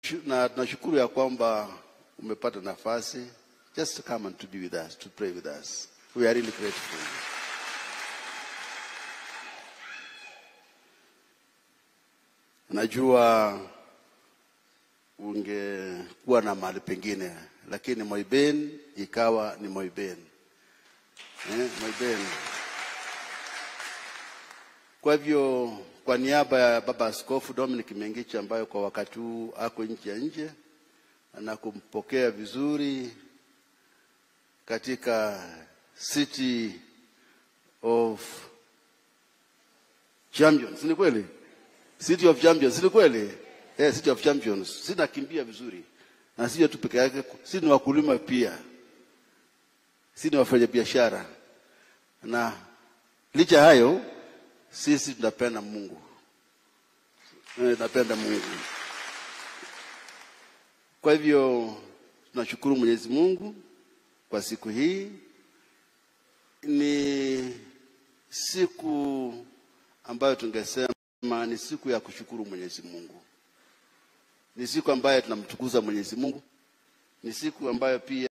na tunashukuru ya kwamba umepata nafasi just to come and to be with us, to pray with us. We are really grateful. Najua ungekuwa na mahali pengine, lakini Moiben ikawa ni Moiben. Eh, Moiben. Kwa hivyo kwa niaba ya Baba Askofu Dominic Mengichi ambayo kwa wakati huu ako nje ya nje na kumpokea vizuri katika City of Champions, ni kweli? City of Champions, ni kweli? Eh, City of Champions. Sinakimbia vizuri. Na sio tu peke yake, si ni wakulima pia. Si ni wafanya biashara. Na licha hayo sisi tunapenda Mungu. Eh, tunapenda Mungu. Kwa hivyo tunashukuru Mwenyezi Mungu kwa siku hii. Ni siku ambayo tungesema ni siku ya kushukuru Mwenyezi Mungu. Ni siku ambayo tunamtukuza Mwenyezi Mungu. Ni siku ambayo pia